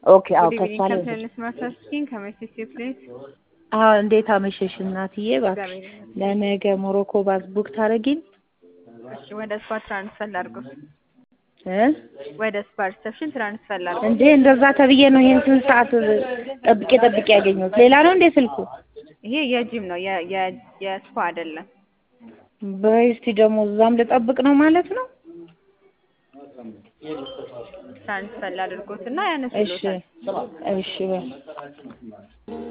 ኦኬ አዎ ጉድ ከሷ ኢቭኒንግ ላይ ካፕቴን ስማርት ስኪን ከመሲስ ፕሌስ አዎ እንዴት አመሸሽ እናትዬ እባክሽ እግዚአብሔር ይመስገን። ለነገ ሞሮኮ ባስ ቡክ ታደርጊን እሺ ወደ ስፓ ትራንስፈር ላድርገው። እ ወደ ስፓ ሪሰፕሽን ትራንስፈር ላድርገው። እንዴ እንደዛ ተብዬ ነው ይሄን ስንት ሰዓት ጠብቄ ጠብቄ ያገኘሁት ሌላ ነው እንዴ ስልኩ ይሄ የጂም ነው የ- የ- የስፓ አይደለም። በይ እስቲ ደግሞ እዛም ልጠብቅ ነው ማለት ነው ትራንስፈር ላድርጎት እና እሺ ያነሱሎታል። እሺ በይ